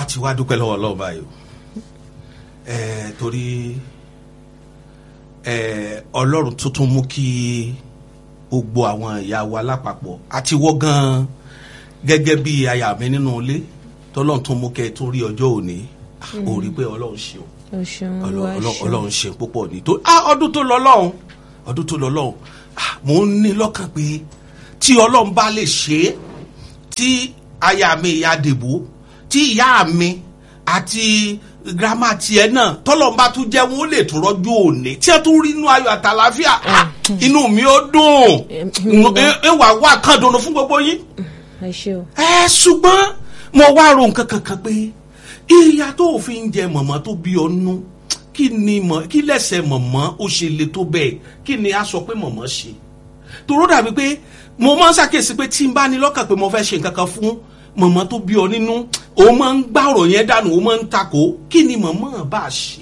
ti wá dúpẹ́ lọ́wọ́ ọlọ́run báyìí o ẹ torí ẹ ọlọ́run tuntun mú kí gbogbo àwọn ìyá wa lápapọ̀ àti wọ́ gan-an gẹ́gẹ́ bí aya mi nínú ilé tọ́lọ́run tún mú kẹ́ ẹ tún rí ọjọ́ òní ò rí pé ọlọ́run ṣe o o ṣeun Ọlọ́- olúwa Ọlọ́- ṣeun ọlọ́run ṣe púpọ̀ ní tó ah ọdún tó lọ lọ́hùn ọdún tó lọ lọ́hùn ah mò ń ní lọ́kàn pé tí ọlọ́run bá lè ṣe é tí aya mi ìyá dèbò tí ìyá mi àti girama tiẹ̀ náà tọ́lọ́run bá tún jẹ́ wọn ó lè tún rọ́jú òní tí ẹ tún rí inú ayọ̀ àtàlàáfíà ah inú mi ó dùn ẹ ẹ wà wá kàn dùnú fún gbogbo yín ẹ ṣe o ẹ ṣùgbọ́n mo wá ro nǹkan kankan pé ìyá tó fi ń jẹ mọ̀mọ́ tó bí ọnú kí ni mọ̀ kí lẹ́sẹ̀ mọ̀mọ́ ó ṣe le tó bẹ́ẹ̀ kí ni a sọ pé mọ̀mọ́ ṣe tòró dàbí pé mo máa ń ṣàkíyèsí pé tí n bá ní lọ́kàn pé mo fẹ́ ṣe nǹkan kan fún mọ̀mọ́ tó bí ọ nínú o máa ń gbá ọ̀rọ̀ yẹn dànù o máa ń takò kí ni mọ̀mọ́ bá ṣe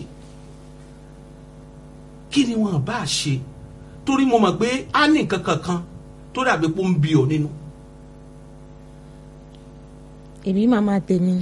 kí ni wọ́n bá ṣe torí mo mọ̀ pé a ní nǹkan kankan tó dàbí pé ó ń bí ọ nínú. èmi màmá tèmi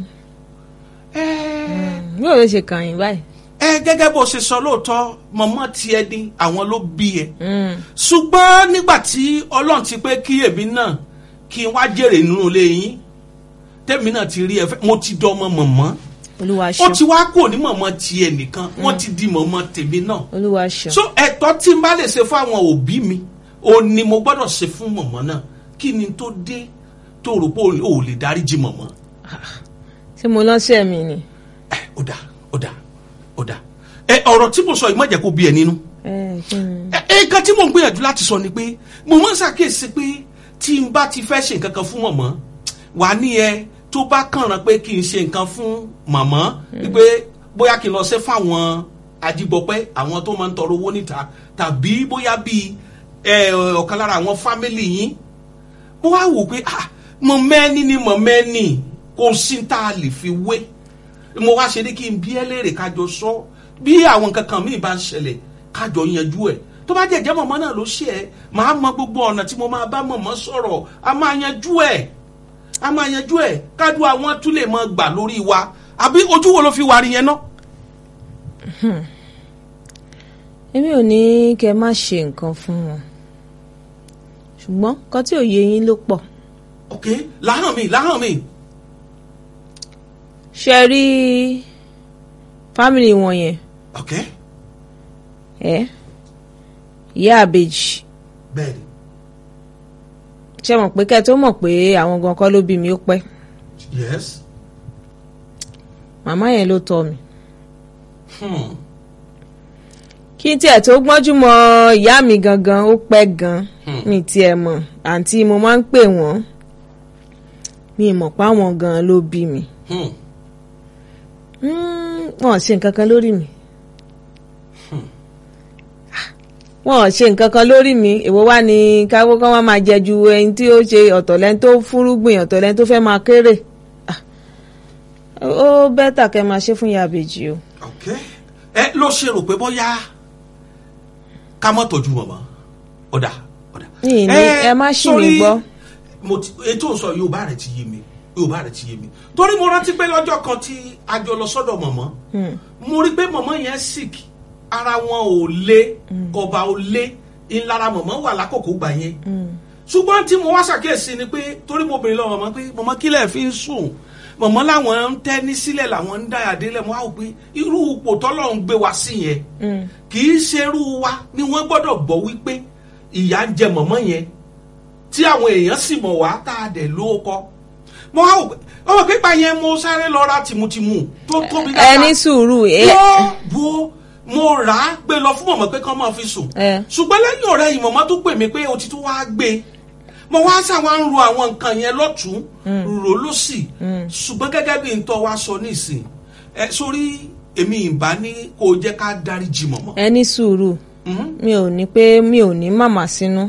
ẹ́ẹ́ yóò ló ṣe kàn yín báyìí ẹ gẹ́gẹ́ bó ṣe sọ lóòótọ́ mọ̀mọ́ tiẹ̀ ní àwọn ló bí ẹ Mm, ṣùgbọ́n nígbà tí ọlọ́run ti pé kí èmi náà kí n wá jèrè nínú ilé yín tẹ́mi náà ti rí ẹ fẹ́ mo ti dọ́mọ mọ̀mọ́ olúwa ó ṣeun ti wá kò ní mọ̀mọ́ tiẹ̀ nìkan wọ́n ti di mọ̀mọ́ tèmi náà olúwa ṣeun so ẹ̀tọ́ tí n bá lè ṣe fún àwọn òbí mi ò ní mo gbọ́dọ̀ ṣe fún mọ̀mọ́ náà kí ni tó dé tó rò pé ò lè dáríjì mọ̀mọ́ ṣé mo lọ́sẹ̀ mi ni ẹ ó dà ó dà ó dà ẹ ọ̀rọ̀ tí mo sọ yìí má jẹ́ kó bí ẹ nínú ẹ kí ni ẹ ẹ, nǹkan tí mò ń gbìyànjú láti sọ ni pé mo máa ń ṣàkíyèsí pé tí n bá ti fẹ́ ṣe nǹkan kan fún mọ̀mọ́ wà ní ẹ tó bá kànràn pé kí n ṣe nǹkan fún mọ̀mọ́ wípé bóyá kí n lọ ṣe fún àwọn ajígbọpẹ́ àwọn tó máa ń tọrọ owó níta tàbí bóyá bíi ẹ, ọ̀kan lára àwọn fámìlì yín mo wá wò pé ah mọ̀ mẹ́ni ni mọ̀ mẹ́ni kò sí tá a lè fi wé mo wá ṣe ní kí n bí ẹ léèrè kájọ sọ bí àwọn nǹkan kan míì bá ń ṣẹlẹ̀ kájọ yanjú ẹ̀ tó bá jẹ́jẹ́ mọ̀mọ́ náà ló ṣe ẹ́ màá mọ gbogbo ọ̀nà tí mo máa bá mọ̀mọ́ sọ̀rọ̀ a máa yanjú ẹ̀ a máa yanjú ẹ̀ kájú àwọn tún lè máa gbà lórí wa àbí ojú wo ló fi wà rí yẹn náà. èmi ò ní kẹ́ má ṣe nǹkan fún wọn ṣùgbọ́n kan tí ò yé yín ló pọ̀ ok láhàn mi láhàn mi ṣe rí fámìlì wọn yẹn ok ẹ ìyá àbèjì bẹ́ẹ̀ ni ṣe mọ̀ pé kẹ́ tó mọ̀ pé àwọn gan kọ́ ló bí mi ó pẹ́ yes màmá yẹn ló tọ́ mi hmm. kí n tiẹ̀ tó gbọ́njú mọ ìyá mi gangan ó pẹ́ gan Hmm. mi tiẹ̀ mọ̀ àǹtí mo máa ń pè wọ́n mi mọ̀ páwọn gan ló bí mi Hmm. Mm, wọn ò ṣe nǹkan kan lórí mi wọn ò ṣe nǹkan kan lórí mi èwo wá ní káwó kan wá máa jẹ ju ẹni tí ó ṣe ọ̀tọ̀lẹ́ni tó fúrúgbìn ọ̀tọ̀lẹ́ni tó fẹ́ máa kéré Ah, ó bẹ́tà kẹ́ máa ṣe fún ìyá àbèjì o ok ẹ ló ṣe rò pé bóyá ká mọ́ tọ́jú mọ̀mọ́ ọ̀dà ọ̀dà. Ní ní, ẹ má ṣì mí sórí, gbọ́. mo ti ètò sọ yorùbá rẹ ti yé mi yorùbá rẹ ti yé mi torí mo rántí pé lọ́jọ́ kan tí a jọ lọ sọ́dọ̀ mọ̀mọ́ mo rí pé mọ̀mọ́ yẹn sick ara wọn ò lé ọba ò lé ńlára mọ̀mọ́ wà lákòókò gbà yẹn ṣùgbọ́n tí mo wá ṣàkíyèsí ni pé torí mo bèrè lọ́wọ́ mọ̀mọ́ pé mọ̀mọ́ kílẹ̀ fi ń sùn mọ̀mọ́ làwọn ń tẹ́ ní sílẹ̀ làwọn ń dáyà délẹ̀ mo á wò pé irú ipò tọ́lọ́run gbé wa sí yẹn kì í ṣerú wa ni wọ́n gbọ́dọ̀ gbọ́ wípé ìyà ń jẹ mọ̀mọ́ yẹn tí àwọn èèyàn sì mọ̀ wá tá a dẹ̀ ló kọ́ mo á wò pé ọmọ pípa yẹn mo sáré lọ ra tìmùtìmù tó tóbi ẹ ní sùúrù ẹ wọ́n bu mo rà á gbé lọ fún mọ̀mọ́ pé kán máa fi sùn ẹ ṣùgbọ́n lẹ́yìn ọ̀rẹ́ yìí mọ̀mọ́ tó pè mí pé o ti tún wá gbé mo wá sáwọn ń ro àwọn nǹkan yẹn lọ́tún rò lọ́sì ṣùgbọ́n gẹ́gẹ́ bí n tọ́ wa sọ nísìn ẹ sórí èmi ìbá ní kó o jẹ́ ká dáríjì mọ̀mọ́. ẹ ní sùúrù Mhm. mi ò ní pé mi ò ní màmá sínú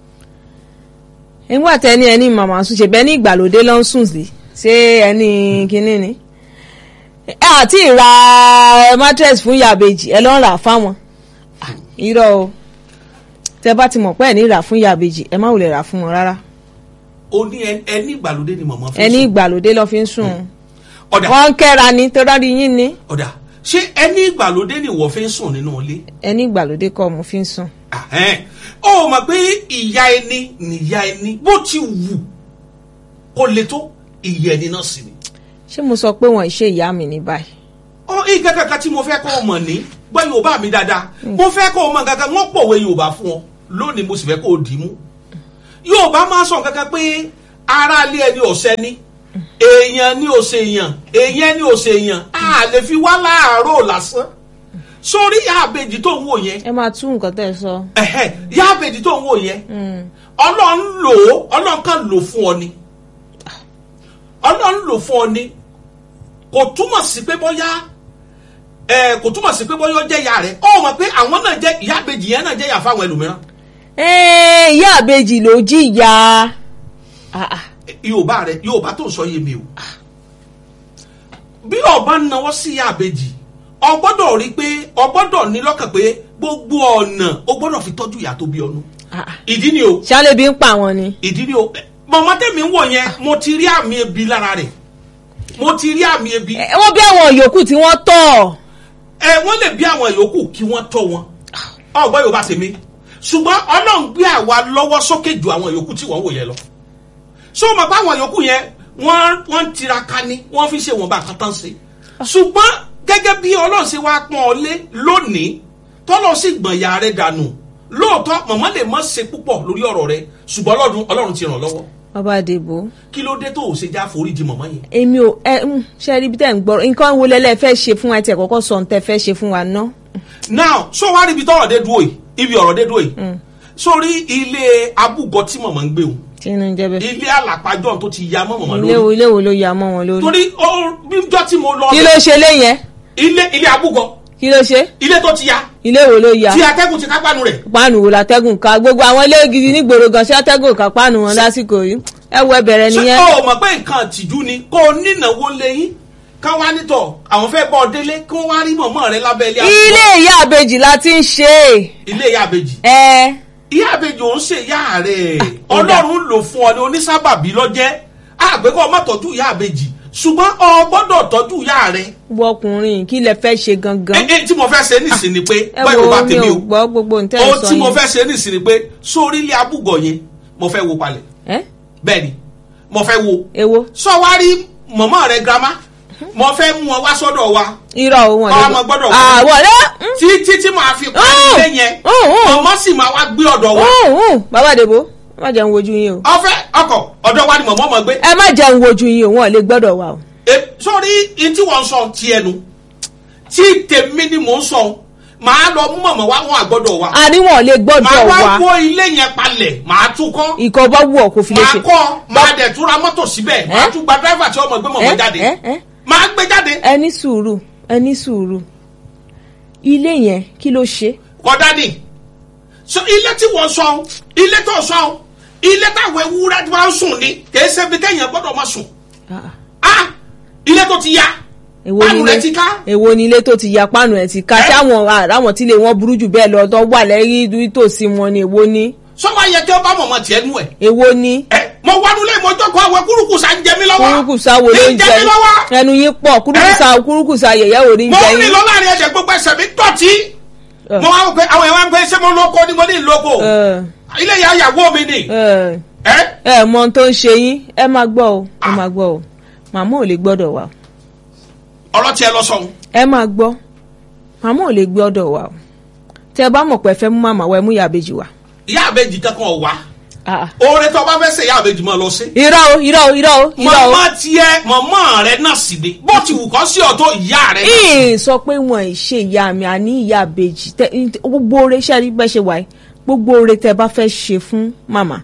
nígbà tẹ ní ẹni màmá sùn ṣe bẹ́ẹ̀ ní ìgbàlódé ló ń sùn sí ṣé ẹni kínní ni ẹ àti ìra mattress fún yàbèjì ẹ lọ ń rà fáwọn irọ́ o tẹ bá ti mọ̀ pé ẹ ní rà fún yàbèjì ẹ má wulẹ̀ rà fún wọn rárá o ní ẹ- ẹni ìgbàlódé ni mọ̀mọ́ fi ẹni sùn. ìgbàlódé ló fi ń sùn ọ̀dà wọ́n ń kẹ́ra ni tó dárí yín ni ọ̀dà ṣé ẹni ìgbàlódé ni ìwọ fi ń sùn nínú ilé ẹni ìgbàlódé kọ́ mo fi ń sùn. Ahẹ́n. ó mọ̀ pé ìyá ẹni nìyá ẹni bó ti wù kó le tó ìyá ẹni náà sì ni. ṣé mo sọ pé wọ́n ṣe ìyá mi ní báyìí. ọ ìkẹ́ kankan tí mo fẹ́ kó o mọ̀ ní gbọ́ yorùbá mi dáadáa mo fẹ́ kó o mọ̀ kankan wọ́n pòwe yorùbá fún ọ lónìí mo sì fẹ́ kó o dì í mú. yorùbá máa sọ kankan pé aráalé ẹni ọ̀sẹ́ ni èèyàn ni ò ṣe èèyàn èèyàn ni ò ṣe èèyàn a lè fi wá láàárọ̀ lásán sórí àbèjì tó ń wò yẹn ẹ máa tú nǹkan tẹ́ ẹ sọ. ẹ̀hẹ́ yá àbèjì tó ń wò yẹn ọlọ́run lò ó ọlọ́run kan lò fún ọ ni ọlọ́run lò fún ọ ni kò túmọ̀ sí pé bóyá ẹ kò túmọ̀ sí pé bóyá ó jẹ́ ìyá rẹ̀ ó mọ̀ pé àwọn náà jẹ́ ìyá àbèjì yẹn náà jẹ́ ìyá fáwọn ẹlòmíràn Ẹ́ẹ̀, ìyá àbejì ló jìyà. Ah, ah. yorùbá rẹ yorùbá tó ń sọ yé mi o bí ọba ń nawọ́ sí ìyá àbèjì ọ gbọ́dọ̀ rí i pé ọ gbọ́dọ̀ ní lọ́kàn pé gbogbo ọ̀nà o gbọ́dọ̀ fi tọ́jú ìyá tó bí ọnu Ah, ah. ìdí ni o ṣálẹ̀ bí ń pa àwọn ni. ìdí ni o mọ̀mọ́ tẹ̀mí ń wò yẹn mo ti rí àmì ebi lára rẹ̀ mo ti rí àmì ebi Ẹ, wọ́n bí àwọn yòókù tí wọ́n tọ̀. ẹ wọ́n lè bí àwọn yòókù kí wọ́n tọ́ wọn ọgbọ́n yorùbá tèmi ṣùgbọ́n ọlọ́run gbé àwa lọ́wọ́ sókè ju àwọn yòókù tí wọ́n wò yẹn lọ so mọ̀ pé àwọn yòókù yẹn wọ́n wọ́n ń tiraka ni wọ́n fi ṣe wọn bá kan tán ṣe ṣùgbọ́n gẹ́gẹ́ bí ọlọ́run ṣe wá pọ́n ọ lé lónìí tọ́lọ́ sì gbọ̀n ìyá rẹ̀ dànù lóòótọ́ màmá lè má ṣe púpọ̀ lórí ọ̀rọ̀ rẹ̀ ṣùgbọ́n ọlọ́run ọlọ́run ti ràn lọ́wọ́ bàbá àdèbò kí ló dé tó o ṣe já foríjì màmá yẹn èmi ò ẹ ń ṣe rí bí tẹ́ ń gbọ́ nǹkan wo lẹ́lẹ́ fẹ́ ṣe fún wa ẹ tiẹ̀ kọ́kọ́ sọ ohun tẹ́ fẹ́ ṣe fún wa ná. now so wá rí ibi tọ́rọ̀ dé dúró yìí ibi ọ̀rọ̀ dé dúró yìí sórí ilé abúgọ tí màmá ń gbé o tí inú ń jẹ́ bẹ́ẹ̀. ilé àlàpàjọ tó ti ya mọ́ màmá ilé wo lórí ilé wo ló ya mọ́ wọn lórí. torí ó bíjọ́ tí mo lọ kí ló ṣe lé yẹn ilé ilé abúgọ kí ló ṣe ilé tó ti ya ilé wo ló ya tí atẹ́gùn ti kápánu rẹ̀ páànù wo látẹ́gùn ká gbogbo àwọn ilé gidi nígboro gan ṣé atẹ́gùn ká páànù wọn lásìkò yìí ẹ wọ ẹbẹ̀rẹ̀ ṣé nìyẹn. o mọ̀ pé nǹkan àtìjú ni kó o nínáwó lẹ́yìn ká wá nítọ̀ àwọn fẹ́ bọ́ ọ délé kí wọ́n wá rí mọ̀mọ́ rẹ lábẹ́ ilé abúgọ ilé ìyá àbejì la ti ń ṣe ilé ìyá àbèjì ẹ ìyá àbèjì ò ń ṣe ìyá rẹ̀ ó dà. ọlọ́run lò fún ọ ní onísábàbí lọ́jẹ́ àgbẹ̀kọ́ ọmọ tọ́jú ìyá àbèjì ṣùgbọ́n ọ gbọ́dọ̀ tọ́jú ìyá rẹ̀ wọ ọkùnrin kí lẹ fẹ́ ṣe gangan. ẹ ẹ tí mo fẹ́ ṣe nísìn ni pé ẹ báyìí mo bá wo mi tèmi ò o gbọ́ gbogbo nǹtẹ́ ohun sọ tí mo yẹn. fẹ́ ṣe nísìn ni pé sórí ilé abúgọ̀ yẹn mo fẹ́ wo palẹ̀ ẹ bẹ́ẹ̀ ni mo fẹ́ wo ewo sọ wá rí mọ̀mọ́ rẹ girama mo fẹ́ mú ọ wá sọ́dọ̀ wa irọ́ o wọn Ọmọ gbọ́dọ̀ wọ. àwọn rẹ títí tí màá fi parí Oh! ilé yẹn Oh, oh. mọ̀mọ́ sì máa wá gbé ọ̀dọ̀ wa bàbá àdèbò má jẹun wojú yín o ọfẹ́ ọkọ̀ ọ̀dọ̀ wa ni mọ̀mọ́ mọ̀ gbé ẹ má jẹun wojú yín o wọn ò lè gbọ́dọ̀ wà o. E, sórí in tí wọ́n ń sọ ti ẹnu tí tèmi ni mò ń sọ màá lọ mú mọ̀mọ́ wá wọn àgbọ́dọ̀ wa àní wọn ò lè màá gbọ́dọ̀ wá wà wó ilé yẹn palẹ̀ màá tún kọ́ ìkọ̀ bá wù ọ́ kó fi lè màá ṣe. kọ́ màá dẹ̀ tún ra mọ́tò síbẹ̀ màá Eh? tún gba dráìvà tí ọmọ gbé mọ̀mọ́ ẹ jáde ẹ ẹ màá gbé jáde ẹ ní sùúrù ẹ ní sùúrù ilé yẹn kí ló ṣe. kọ́dá ni so ilé tí wọ́n sọ ilé tó sọ ilé táwọn ewúrẹ́ tí wọ́n sùn ni kìí ṣe bí téèyàn gbọ́dọ̀ máa sùn Ah, ah ilé tó ti ya èwo Páànù nílé rẹ̀ ti ká. èwo nílé tó ti ya páànù ẹ̀ ti ká Eh? tí àwọn àwọn tí lè wọ́n burú jù bẹ́ẹ̀ lọ tó wà lẹ́yìn tòsí wọn ni èwo ni sọ́wọ́ yẹ kí wọ́n bá mọ̀mọ́ tiẹ̀ nú ẹ̀ èwo ni ẹ mo wánú lé mo jókòó àwọn kúrúkùsà ń jẹ mí lọ́wọ́ kúrúkùsà wo ló ń ń jẹ jẹ mí lọ́wọ́ ẹnu yín pọ̀ kúrúkùsà kúrúkùsà yẹ̀yẹ́ wo ni ń mo jẹ ń rìn yín. lọ láàrin ẹsẹ̀ gbogbo ẹsẹ̀ mi dọ̀tí Eh. mo wá wò pé àwọn èèyàn ń pè ṣé mo lóko ni mo ní lóko ẹ ilé ìyá ìyàwó mi ni ẹ ẹ ẹ mọ ohun tó ń ṣe yín ẹ máa gbọ́ o ẹ máa gbọ́ o màmá ò lè gbọ́dọ̀ wà o ọ̀rọ̀ tiẹ̀ lọ sọ̀hún ẹ máa gbọ́ màmá ò lè gbọ́dọ̀ wà o tẹ ẹ bá mọ̀ pé ẹ fẹ́ mú màmá wa ẹ mú ìyá àbèjì wá. ìyá àbèjì kankan ọ̀ wá Ah, ah. oore tó o bá fẹ́ ṣe ìyá àbèjì máa lọ sí. irọ́ o irọ́ o irọ́ o irọ́ o. màmá tiẹ̀ màmá rẹ̀ náà sì ni bó ti wù kọ́ sí ọ̀tọ̀ ìyá rẹ̀ náà. ìyìn sọ pé wọn ì ṣe ìyá mi àní ìyá àbèjì tẹ gbogbo oore ṣe rí bẹ́ẹ̀ ṣe wáyé gbogbo oore tẹ bá fẹ́ ṣe fún màmá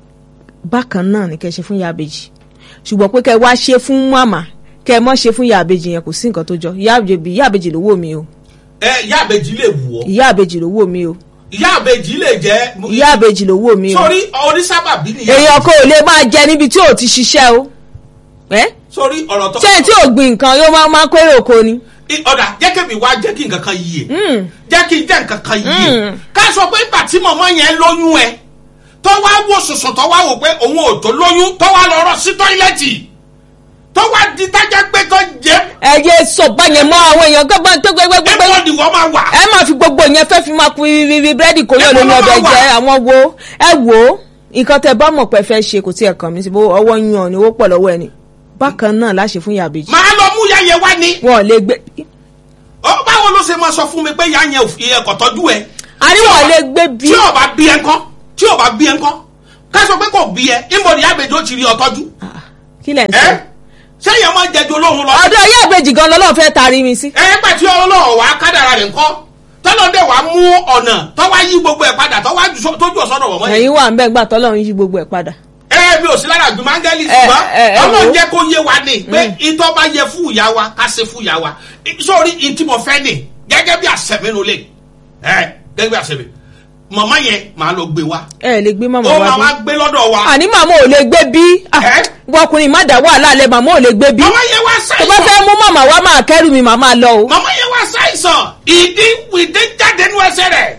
bákan náà ni kẹ́ ṣe fún ìyá àbèjì ṣùgbọ́n pé kẹ́ wá ṣe fún màmá kẹ́ mọ́ ṣe fún ìyá àbèjì yẹn kò sí nǹkan tó jọ ìyá àbèjì ìyá àbèjì ló wò mí o ẹ ìyá àbèjì lè wù ọ́ ìyá àbèjì ló wò mí o ìyá àbèjì lè jẹ́ ìyá àbèjì ló wò mí o sórí onísábàbí nìyẹn èèyàn kò lè máa jẹ níbi tí ò ti ṣiṣẹ́ o ẹ́ sórí ọ̀rọ̀ tó ṣé tí ò gbìn nǹkan yóò máa máa kórè oko ni. I- ọ̀dà jẹ́ kí mi wá jẹ́ kí nǹkan kan yíye Mm. jẹ́ kí n jẹ́ nǹkan kan yíye Mm. ká sọ pé ìgbà tí mọ̀mọ́ yẹn lóyún ẹ tó wá wò sùsùn tó wá wò pé òun ò tó lóyún tó wá lọ rọ sí tọ́ílẹ̀tì tó wá di tájà gbé kan jẹ́ ẹ yé sọ báyẹn mọ́ àwọn èèyàn gbọ́gbọ́n tó gbẹgbẹgbẹ ẹ̀kọ́ ni wọ́n máa wà. ẹ máa fi gbogbo yẹn fẹ́ fi máa kun ibi búrẹ́dì kò yọ̀ Ẹ lórí mọ́ ọbẹ̀ máa wà. jẹ́ àwọn wo ẹ wò ó nǹkan tẹ bá mọ̀ pé fẹ́ ṣe kò tí ẹ̀ kàn mí sí bó ọwọ́ yún ọ ni owó pọ̀ lọ́wọ́ ẹ ni bákan náà láṣẹ fún yàbèjì màá lọ mú yẹyẹ wá ni. wọn ò lè gbé ó báwo ló ṣe máa sọ fún mi pé ìyá yẹn ò fi ẹ̀kọ́ tọ́jú ẹ. àríwọ̀ lè gbé bí tí ò bá bí ẹ ńkọ́ tí ò bá bí ẹ ńkọ́ ká sọ pé kò bí ẹ ìmọ̀ ní àgbèjì ó ti rí ọ tọ́jú. kí lẹ̀ ń ẹ sọ sẹ́yìn ọmọ jẹjọ olóhùn lọ. ọ̀dọ̀ yàbèjì gan lọ́lọ́ fẹ́ taari mi sí ẹ pẹ̀ tí ọlọ́run wá kádàrà rẹ̀ ńkọ́ tọ́lọ́dẹ̀ wá mú ọ̀nà tọ́wá yí gbogbo ẹ̀ padà tọ́wá ju- tójú ọ̀sọ́dọ̀ wọ̀ mọ́ yẹn. ẹ̀yin wà ń bẹ́ẹ̀ gbà tọ́lọ́run yí gbogbo ẹ̀ padà ẹ mi ò sí lára àgbìmọ̀ áńgẹ́lì Ẹ, ṣùgbọ́n ẹ, ẹ ọlọ́run wò ó. jẹ́ kó yé wa ni pé ìtọ́ bá yẹ fún ìyá wa ká ṣe fún ìyá wa sórí ìtí mo fẹ́ ni gẹ́gẹ́ bí àṣẹmínú lè ẹ gẹ́gẹ́ bí àṣẹmí màmá yẹn màá lọ gbé wa ẹ lè gbé màmá ó wa máa bí wá gbé lọ́dọ̀ wa àní màmá ò lè gbé bí Ah, Ẹ? wọkùnrin má dá wàhálà lẹ màmá ò lè gbé bí màmá yẹn wá tó bá ṣàìsàn fẹ́ mú màmá wa máa kẹ́rù mi màmá lọ o màmá yẹn wá ṣàìsàn ìdí ìdí jáde nínú ẹsẹ̀ rẹ̀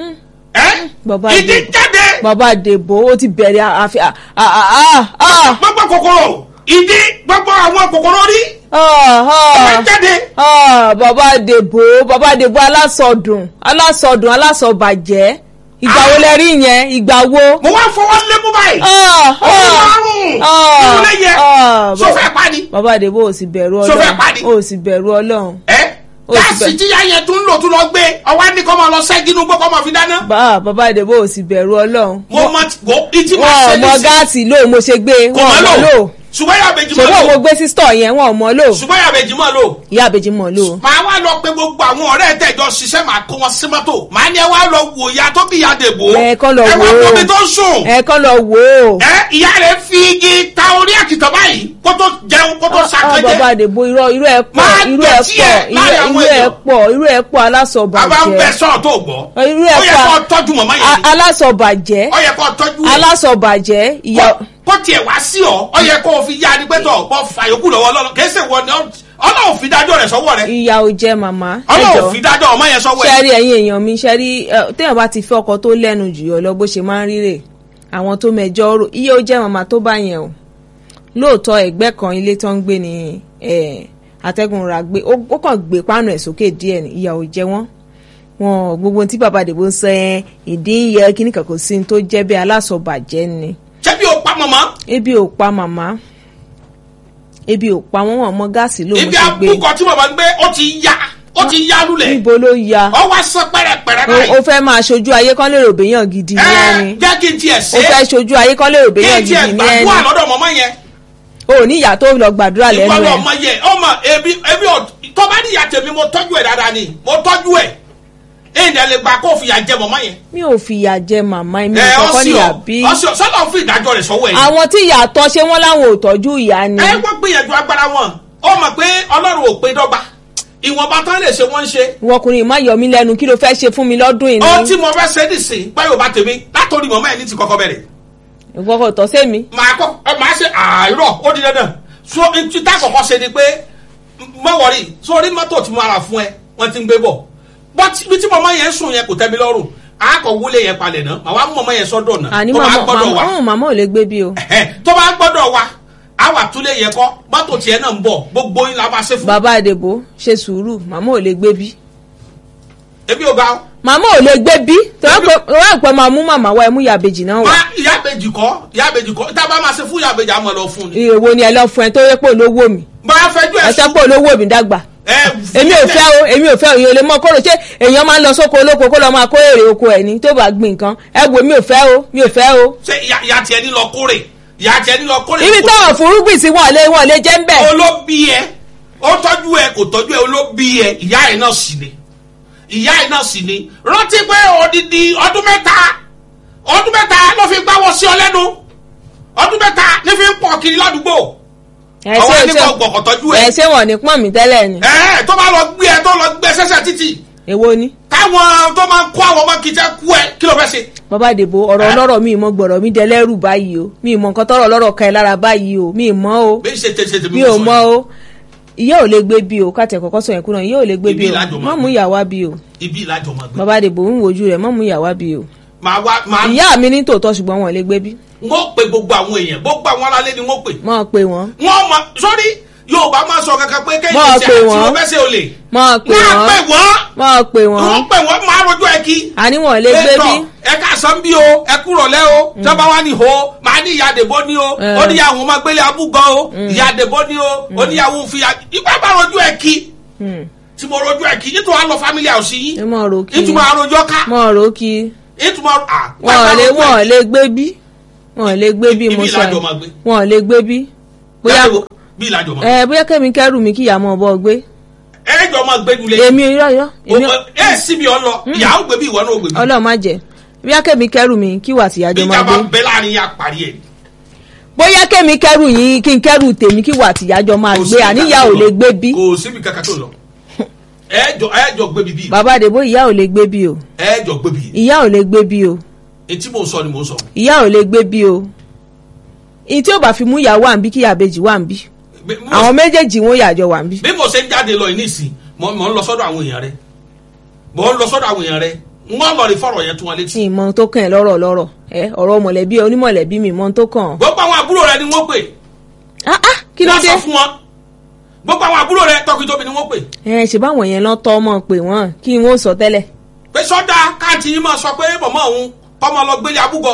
ẹ Bàbá ìdí Adé. jáde bàbá àdèbò ó ti bẹ̀rẹ̀ àfi à- à- à- à- gbogbo kòkòrò ìdí gbogbo àwọn kòkòrò rí à- ọmọ à- jáde à, bàbá àdèbò bàbá àdèbò alásọdùn alásọdùn alásọbàjẹ́ ìgbà wo lẹ rí yẹn ìgbà wo. mo wá fọwọ́ lébú báyìí Ah, ó ní ah, márùn-ún ah, ìwúlẹ̀ yẹ ah, sọ fẹ́ pa ni. bàbá àdèbò ò sì bẹ̀rù Ṣó fẹ́ ọlọ́run pàdé? ò sì bẹ̀rù ọlọ́run. ẹ Ó ti gáàsì bẹ̀- tí yá yẹn tún lò tún lọ gbé ọwọ́ ní kọ́ máa lọ sẹ́gi inú gbọ́ kọ́ máa fi dáná. bá bàbá àdèbò ò sì bẹ̀rù ọlọ́run. mo mọ wo ìtì máa wọn ò ṣe mọ ní sí gáàsì ló mo ṣe gbé kò wọn ò máa mọ lò lò ṣùgbọ́n yà bèjì máa ṣùgbọ́n mo lò gbé sí stọ̀ yẹn wọn ò mọ lò ṣùgbọ́n yà bèjì máa lò. ìyá àbèjì mọ̀ lò. màá wá lọ pé gbogbo àwọn ọ̀rẹ́ tẹ̀jọ ṣiṣẹ́ màá kó wọn sí mọ́tò màá ní ẹ wá lọ wò ìyá tó bí ìyá dèbò ẹ kọ́ lọ ẹ wò wá ó gbómi tó ń sùn ẹ kọ́ lọ wò ó. ẹ ìyá rẹ̀ fi igi ta orí àkìtàn báyìí kó tó jẹun kó tó Ah, bàbá ṣàkẹ́jẹ́ àdèbò irọ́ irú ẹ̀ pọ̀ Máa irú ẹ̀ dọ̀tí ẹ̀ pọ̀ láàrin irú àwọn ẹ̀ èèyàn. pọ̀ irú ẹ̀ pọ̀ bàbá ń bẹ alásọ̀bàjẹ́ sọ̀rọ̀ tó gbọ́ irú ó ẹ̀ yẹ kó pọ̀ tọ́jú mọ̀mọ́ yẹn ni alásọ̀bàjẹ́ ó yẹ kó tọ́jú ẹ̀ alásọ̀bàjẹ́ ìyá kó- kó tiẹ̀ wá sí ọ ọ yẹ kó o fi yá ni pé tọ̀ bọ́ fàyókù lọ́wọ́ ọlọ́run kì í ṣe wọ ni ọ- ọlọ́run fi dájọ́ rẹ̀ sọ́wọ́ rẹ̀ ìyá ò jẹ́ màmá ọlọ́run fi dájọ́ ọmọ yẹn sọ́wọ́ ẹ̀ ṣẹ́rí ẹ̀yin èèyàn mi ṣẹ́rí ẹ, téèyàn bá ti fẹ́ ọkọ tó lẹ́nu jù yọ lọ bó ṣe máa ń ríre àwọn tó mẹjọ rò iye ó jẹ́ màmá tó bá yẹn o lóòótọ́ ẹgbẹ́ kan ilé tó ń gbé ní ẹ, atẹ́gùn ra gbé ó ó kàn gbé páànù ẹ̀ sókè díẹ̀ ní ìyà ò jẹ wọ́n wọn gbogbo tí bàbá àdìbò ń sọ ẹ ìdí ń yẹ kíní kan kò sí ní tó jẹ́ bí alásọ̀bàjẹ́ ni ṣé bí o pa mọ̀mọ́ ebi ò pa màmá ebi ò pa wọ́n wọ́n mọ gáàsì ló mo ibi ṣe gbé àbúkọ tí mọ̀mọ́ ń gbé ó ti yá ó ti yá lulẹ̀ níbo ló ya ọ wá sọ pẹ́rẹpẹ́rẹ o báyìí o fẹ́ máa ṣojú ayé kan lè rògbé yàn gidi ní ẹni ẹ jẹ́ kí n tiẹ̀ o ṣe fẹ́ ṣojú ayé kan lè rògbé kí yàn n tiẹ̀ gidi ní ẹni gbàdúrà lọ́dọ̀ mọ̀mọ́ yẹn o ò ní ìyá tó lọ gbàdúrà lẹ́nu ìwọ́n ẹ̀ ọmọ yẹn ọmọ ebi ebi ò tó bá ní ìyá tèmi mo tọ́jú ẹ̀ dáadáa ni mo tọ́jú ẹ̀ èyí ni ẹ lè gbà kó fìyà jẹ mọ̀mọ́ yẹn mi ò fi ìyà jẹ màmá mi ẹ ò kọ́kọ́ ọsì níyà ọ bí ọsì ọ sọlọ fún ìdájọ́ rẹ̀ sọ́wọ́ ẹ̀ ni. àwọn tí ìyá tọ́ ṣé wọ́n láwọn ò tọ́jú ìyá ni ẹ wọ́n gbìyànjú agbára wọn ó mọ̀ pé ọlọ́run ò pé dọ́gba ìwọ̀nba tán lè ṣe wọ́n ń ṣe. ìwọkùnrin má yọ mí lẹ́nu kí ló fẹ́ ṣe fún mi lọ́dún yìí ohun tí ni mo fẹ́ ṣe nìsín báyọ̀ bá tèmi látòrí mọ̀mọ́ ẹ̀ ní ti kọ́kọ́ bẹ̀rẹ̀. ìwọkọ̀ tọ́ sí mi màá kọ́ ẹ màá ṣe àárọ̀ ó di dandan so ntí tá kọ́kọ́ ṣe ni pé mọ wọrí sórí mọ́tò tí mo ara fún ẹ wọ́n ti ń gbé bọ̀ bọ́tí bí tí mọ̀mọ́ yẹn sùn yẹn kò tẹ́ mi lọ́rùn àákọ̀ wúlé yẹn palẹ̀ náà màá wá mú mọ̀mọ́ yẹn sọ́dọ̀ náà àní tó bá màmá gbọ́dọ̀ wá màmá màmá ò lè gbé bí o Ẹ̀hẹ́, tó bá gbọ́dọ̀ wá àwà túlé yẹn kọ́ mọ́tò tiẹ̀ náà ń bọ̀ gbogbo yín la máa ṣe fún bàbá àdèbò ṣe sùúrù màmá ò lè gbé bí ebi ò ga ọ́. màmá ò lè gbé bí tọ́wọ́ pẹ́ máa mú màmá wa ẹ mú ìyàbèjì náà wá má ìyá àbèjì kọ́ ìyá àbèjì kọ́ tá a bá máa ṣe fún ìyá àbèjì àmọ́ lọ fún ni. èwo ni ẹ lọ fún ẹ tó yẹ pé olówó mi bá a fẹjú ẹ ẹsẹ sùn pé olówó mi dàgbà ẹ èmi ò fẹ́ o èmi ò fẹ́ o èyàn ò lè mọ kóró ṣé èèyàn máa ń lọ sóko olóko kó lọ máa kó èrè oko ẹ̀ ní tó bá gbìn nǹkan ẹ wò mi ò fẹ́ o mi ò fẹ́ o. ṣe ìyá ìyá tiẹ̀ ní lọ kórè ìyá tiẹ̀ ní lọ kórè. ibi táwọn fúrúgbìn sí wọn lé wọn lé jẹ́ ń bẹ̀. olóbi ẹ ó tọ́jú ẹ kò tọ́jú ẹ olóbi ẹ ìyá ẹ náà sì ni ìyá ẹ náà sì ni rántí pé odidi ọdún mẹ́ta ọdún mẹ́ta ló fi gbáwọ́ sí ọ lẹ́nu ọdún mẹ́ta ní fi ń pọ̀ kiri ládùúgbò ẹ ọwọ́ ṣé ẹni ṣé kò gbọ̀kọ̀ tọ́jú ẹ ẹ ṣé wọn ní pọ́n mi tẹ́lẹ̀ ni. ẹ tó bá lọ gbé ẹ tó lọ gbé sẹ́sẹ̀ títì èwo ni. táwọn tó máa ń kó àwọn ọmọ kìjà kú ẹ kí ló fẹ́ ṣe. bàbá àdèbò ọ̀rọ̀ Ẹ? ọlọ́rọ̀ mi ìmọ̀ gbọ̀rọ̀ mi dẹlẹ́rù báyìí o mi ìmọ̀ nǹkan tọrọ ọlọ́rọ̀ ka ẹ lára báyìí o mi ìmọ̀ o bí ṣe tẹ̀sẹ̀ tẹ̀mí mi ò mọ̀ o ìyá ò lè gbé bí o káàtì kọ́kọ́ sọ yẹn kúrò ìyá ò lè gbé Ibi bí o ìlàjọ máa má mú gbé. ìyàwó bí o ibi ìlàjọ máa gbé. bàbá àdèbò ń wojú rẹ̀ má mú ìyàwó bí o màá wá màá ìyá mi ní tòótọ́ ṣùgbọ́n wọn ò lè gbé bí wọ́n pe gbogbo àwọn èèyàn gbogbo àwọn aráalé ni wọ́n pè. máa pe wọn. wọ́n mọ sórí yorùbá máa sọ kankan pé kéyìn Máa ṣe pè àti wọ́n. mo fẹ́ ṣe olè máa pè máa pè wọ́n wọ́n máa pè wọ́n wọ́n pè wọ́n máa rojọ́ ẹ kí àníwọ̀n lè gbé bí ẹ ká san bí o ẹ kúrò lẹ́ o tọ́ba wa ni ho máa ní ìyá àdèbó ni o Eh. ó ní ìyàwó máa gbélé abúgọ́ o ìyá àdèbó ni o ó ní ìyàwó ń fi ìgbà bá rojọ́ ẹ kí tí mo rojọ́ ẹ kí nítorí wàá lọ family house ẹ yìí mọ̀ rò kí nítorí wàá rojọ́ ká mọ̀ rò kí nítorí wàá wọn lè wọn lè gbé bí wọn lè gbé bí Ibi mo sọ ìlàjọ máa gbé. wọn lè gbé bí bóyá bí ìlàjọ máa ẹ bóyá kẹ́mi kẹ́rù mi kí ìyá mọ̀ bọ́ gbé ẹ jọ máa gbé dulẹ̀ èmi irọ́ irọ́ èmi ẹ síbi ọ lọ ìyàwó gbé bí ìwọ náà gbé bí ọlọ́run má jẹ́ bóyá kẹ́mi kẹ́rù mi kí wà tí ìyájọ́ máa ìjà gbé bá bẹ láàrin yà parí ẹ. bóyá kẹ́mi kẹ́rù yín kí n kẹ́rù tèmi kí wà tí ìyájọ́ máa Kò gbé síbi àníyá kankan ò tó lè lọ. gbé bí kò síbi kankan tó lọ ẹ jọ ẹ jọ gbé bí bí bàbá àdèbó ìyá ò lè gbé bí o ẹ jọ gbé bí ìyá ò lè gbé bí o etí mò ń sọ ni mò ń sọ. ìyá ò lè gbé bí o ìyí tí ò bá fi mú ìyá wà ń bí kí ìyá àbèjì wà ń bí Bí- bí mo- àwọn méjèèjì wọn yàjọ wà ń bí. bí mo ṣe ń jáde lọ yìí nísìn mo mo ń lọ sọ́dọ̀ àwọn èèyàn rẹ mo ń lọ sọ́dọ̀ àwọn èèyàn rẹ n wọ́n lọ rí fọ̀rọ̀ yẹn tún wọn létí. tí ìmọ̀ tó kàn ẹ́ lọ́rọ̀ lọ́rọ̀ ẹ ọ̀rọ̀ mọ̀lẹ́bí onímọ̀lẹ́bí mi mọ̀ tó kàn. gbogbo àwọn àbúrò rẹ ni wọ́n pè ah ah kí ló wọ́n dé. sọ fún wọn gbogbo àwọn àbúrò rẹ tọkítọ́bi ni wọ́n pè ẹ ṣe báwọn yẹn lọ tọ́ ọmọ pé wọ́n kí wọ́n sọ tẹ́lẹ̀. pé sọ́dà káàtì yìí máa sọ pé mọ̀mọ́ òun kọ́mọ lọ gbélé abúgọ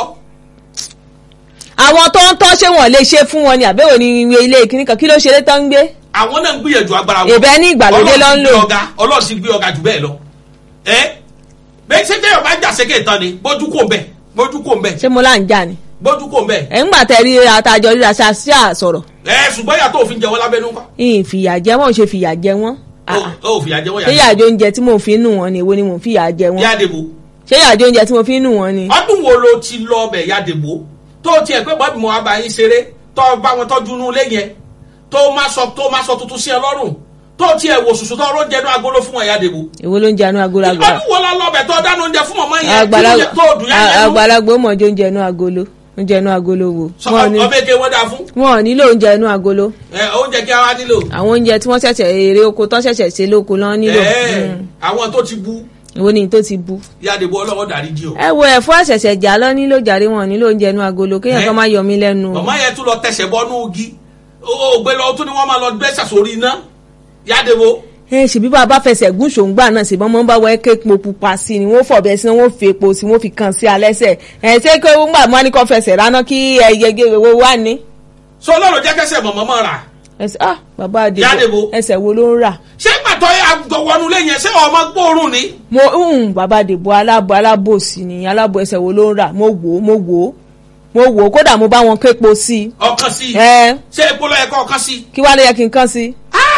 àwọn tó ń tọ́ ṣé wọ́n lè ṣe fún wọn ni àbẹ̀wò ní ìwé ilé ìkíní kan kí ló ṣe lé tán ń gbé. àwọn náà ń gbìyànjú agbára wọn. Ìbẹ́ ní ìgbàlódé ló ń lò. Ọlọ́run ti gbé ọ̀gá ọlọ́run ti gbé ọ̀gá jù bẹ́ẹ̀ lọ. ẹ bẹ́ẹ̀ ṣé téèyàn bá jà sékè tán ni bójú kò ń bẹ̀ bójú kò ń bẹ̀ ṣé mo là ń jà ni. bójú kò ń bẹ̀. ẹ̀ ń gbà tẹ̀ rí àtàjọ ríra ṣáṣíà sọ̀rọ̀ ẹ ṣùgbọ́n yàtọ̀ òfin jẹ wọ́n lábẹ́nú kọ́. ìyìn fìyà jẹ wọn ò ṣe fìyà jẹ wọn. Ah, ah. ó ò fìyà jẹ wọ́n ṣé yà yàjọ oúnjẹ tí mo fi ń nù wọn ni èwo ni mo fi yà jẹ wọn. yádebo. ṣé yàjọ oúnjẹ tí mo fi ń nù wọn ni. ọdún wo ló ti lọ ọbẹ̀ yádebo tó tiẹ̀ pé bọ́ọ̀bì mo wá bá yín ṣeré tó bá wọn tọ́jú inú ilé yẹn tó má sọ tó má sọ tuntun sí ẹ lọ́rùn tó tiẹ̀ wò sùsù tó rọ́ jẹnu agolo fún ẹ yádebo. èwo ló ń jẹ anú agolo agolo. ọdún wo lọ lọbẹ̀ tó dáná oúnjẹ fún mọ̀mọ́ yẹn kí ló Àgbàlagbà yẹ tó dùn yẹn yẹn nú. àgbàlagbà ó mọ̀ jẹ oúnjẹ inú agolo oúnjẹ inú agolo wo. sọ Wọn ò ní- ọbẹ̀ eke wọ́n dáa fún. wọn ò nílò oúnjẹ inú agolo ẹ oúnjẹ kí a wá nílò. àwọn oúnjẹ tí wọ́n ṣẹ̀ṣẹ̀ èrè oko tó ṣẹ̀ṣẹ̀ ṣe lóko lọ́n nílò. ẹ Mm. àwọn tó ti bú èwo ni tó ti bu. yádebo ọlọ́wọ́ dárí jí o. ẹ wo ẹ̀fọ́ àṣẹ̀ṣẹ̀ jà lọ nílò jàre wọn ò nílò oúnjẹ inú agolo kéèyàn Ẹ. kan má yọ mí lẹ́nu. o. mọ̀mọ́ yẹn tún lọ tẹsẹ̀ bọ́ nú igi ó gbé lọ tún ni wọ́n máa lọ gbé sàsórí iná yádebo. ẹ ṣèbí bá a bá fẹsẹ̀ gún ṣòǹgbà náà ṣèbọn mọ́ bá wọ ẹ́ képo pupa sí i ni wọ́n fọ̀bẹ sí i wọ́n fi epo sí i wọ́n fi kàn sí alẹ́sẹ̀ ẹ̀ ṣé kí wọ́n gbà mọ́ ní kó fẹsẹ̀ ráná kí ẹyẹ wo wá ní. sọ lọ́rọ̀ jẹ́ kẹsẹ̀ mọ̀mọ́ mọ́ ra. ẹsẹ̀ ah bàbá Yádebo. àdìbò ẹsẹ̀ wo ló ń rà. ṣé pàtó àjọwọ́nu lé yẹn ṣé ọmọ gbóòórùn ni. mo ń bàbá àdìbò alábò alábòsí ni alábò ẹsẹ̀ wo ló ń rà mo wò ó mo wò ó mo wò ó kódà mo bá wọn képo sí i. ọkàn sí i ẹ ṣé epo lọ yẹ kọ́ ọkàn sí i. kí wàá lè yẹ kí n kàn sí i. Ah!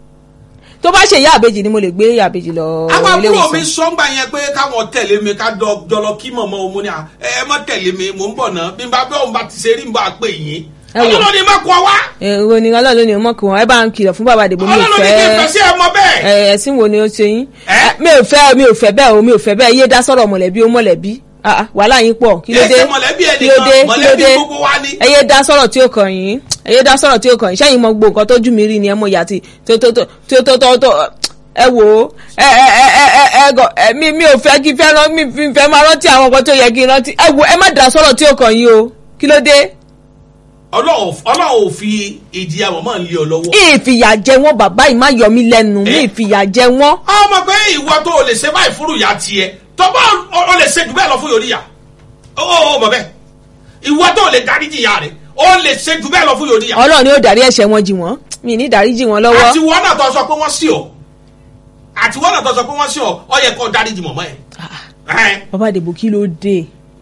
tó bá ṣe ìyá àbèjì ni mo lè gbé ìyá àbèjì lọ àwọn ilé àbúrò mi ìwòsàn. sọ ń gbà yẹn pé káwọn tẹ̀lé mi ká dọ- jọlọ kí mọ̀mọ́ òun ni à ẹ ẹ má tẹ̀lé mi mò ń bọ̀ náà bí n bá bẹ́ẹ̀ òun bá ti ṣe rí n bá pè yín. Ẹ wò. ọlọ́run ni má kọ́ wá èrò ni ọlọ́run ni ọmọ kan ẹ bá ń kìlọ̀ fún bàbá àdìbò mi ò ọlọ́run ni kí n fẹ́ fẹ́ sí ẹ mọ bẹ́ẹ̀. ẹ, ẹ̀sìn wo ni ó ṣe yín Ẹ? mi ò fẹ́ mi ò fẹ́ bẹ́ẹ̀ o mi ò fẹ́ bẹ́ẹ̀ yé dá sọ̀rọ̀ mọ̀lẹ́bí ó mọ̀lẹ́bí Ah, ah, wàhálà yín pọ̀ kí ló Ẹ dé ṣe mọ̀lẹ́bí kí ló dé ẹnìkan kí ló mọ̀lẹ́bí dé gbogbo wa ni. ẹ yé dá sọ̀rọ̀ tí ó kàn yín ẹ yé dá sọ̀rọ̀ tí ó kàn yín sẹ́yìn mọ gbogbo nǹkan tójú mi rí ni ẹ mọ ìyá tí tó tó tó tó tó tó tó ẹ wò ó ẹ ẹ ẹ ẹ ẹ ẹ gọ ẹ mi mi ò fẹ́ kí fẹ́ rán mi fi fẹ́ máa rántí àwọn nǹkan tó yẹ kí n rántí ẹ wò ẹ má dá sọ̀rọ̀ tí ó kàn yín o kí ló dé ọlọ́run ọlọ́run ò fi ìjìyà mọ̀mọ́ ń lé ọ lọ́wọ́. ìfìyà jẹ wọn bàbá yìí má yọ mí lẹ́nu mi Ẹ? ìfìyà jẹ wọn. ọmọ pé ìwọ tó o lè ṣe báyìí fúru ìyá tiẹ̀ tó bá o o lè ṣe jù bẹ́ẹ̀ lọ fún yòríyà ó ó mọ̀ bẹ́ẹ̀ ìwọ tó o lè dáríjì ìyá rẹ̀ o lè ṣe jù bẹ́ẹ̀ lọ fún yòríyà. ọlọ́run ni ó dárí ẹ̀ṣẹ̀ wọn jì wọ́n mi ní dárí jì wọ́n lọ́wọ́. àti wọn náà tó sọ pé wọ́n sí ọ àti wọn náà tó sọ pé wọ́n sí ọ ọ yẹ kó dáríjì mọ̀mọ́ ẹ̀. ẹ̀ bàbá àdìbò kí ló dé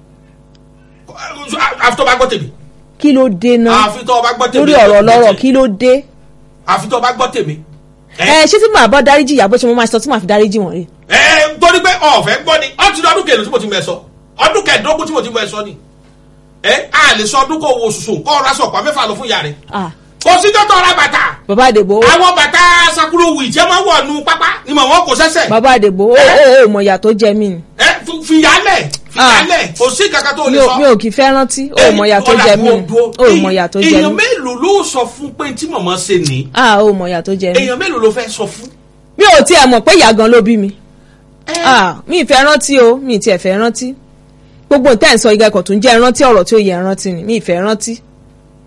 àfi tó bá gbọ́ tèmi kí ló dé náà àfi tó bá gbọ́ tèmi lórí ọ̀rọ̀ lọ́rọ̀ kí ló dé. àfi tó bá gbọ́ tèmi. ẹ ṣé tí màá bá dárí jì ìyá bó ṣe mo máa sọ tí màá fi dárí jì wọ́n rí. ẹ torí pé ọ̀fẹ́ gbọ́ ni ọtí ní ọdún kẹlẹ́ tí mo ti mọ̀ ẹ sọ ọdún kẹẹ̀ẹ́dógún tí mo ti mọ̀ ẹ sọ ni ẹ a lè sọ ọdún kó wo sùsùn kó ọ̀rọ̀ aṣọ ọ̀pá mẹ́fà lọ fún ìyá rẹ̀ Ah, kò sí tó tọ́ ra bàtà bàbá àdìbò àwọn bàtà sakuro wì tí ẹ máa ń wọ̀ nu pápá ni mà wọ́n kò sẹ́sẹ̀ bàbá àdìbò ó ó ó mọ̀ ìyà tó jẹ mí ni. ẹ fi- fìyálẹ̀ fìyálẹ̀ kò sí kankan tó mi lè ò sọ. mi ò kì í fẹ́ rántí ó mọ̀ ìyà tó jẹ mí ni ó mọ̀ ìyà tó jẹ èèyàn mí. mélòó ló sọ fún pé tí màmá ṣe ní Ah, ó mọ̀ ìyà tó jẹ mí. èèyàn mélòó ló fẹ́ sọ fún. mi ò tiẹ̀ mọ̀ pé ìyá gan ló bí mi. Ah, mi ì fẹ́ rántí o mi ì tiẹ̀ fẹ́ rántí gbogbo nǹkan ẹ̀ ń sọ ìgbà kan tó ń jẹ́ rántí ọ̀rọ̀ tí ó yẹ rántí ni mi ì fẹ́ rántí